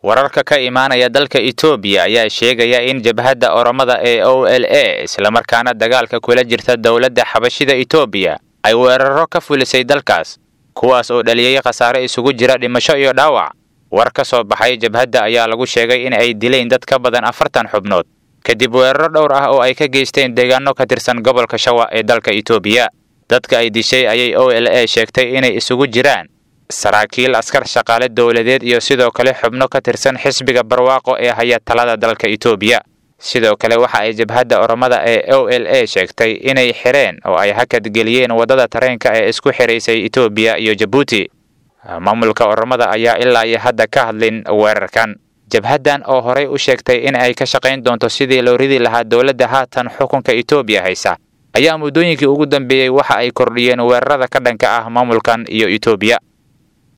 wararka ka imaanaya dalka etoobiya ayaa sheegaya in jabhadda oromada ee o l a islamarkaana dagaalka kula jirta dowladda xabashida etoobiya ay weeraro ka fulisay dalkaas kuwaas oo dhaliyey khasaare isugu jira dhimasho iyo dhaawac war ka soo baxay jabhadda ayaa lagu sheegay in ay dileen dad ka badan afartan xubnood kadib weeraro dhowr ah oo ay ka geysteen deegaano ka tirsan gobolka shawa ee dalka etoobiya dadka ay dishay ayay o l a sheegtay inay isugu jiraan saraakiil askar shaqaale dowladeed iyo sidoo kale xubno ka tirsan xisbiga barwaaqo ee haya talada dalka etoobiya sidoo kale waxa ay jabhadda oromada ee o l a sheegtay inay xireen oo ay hakad geliyeen waddada tareenka ee isku xiraysay etoobiya iyo jabuuti maamulka oromada ayaa ilaa iyo hadda ka hadlin weerarkan jabhaddan oo horey u sheegtay in ay ka shaqayn doonto sidii loo ridi lahaa dowladda haatan xukunka etoobiya haysa ayaa muddooyinkii ugu dambeeyey waxa ay kordhiyeen weerarada ka dhanka ah maamulkan iyo etoobiya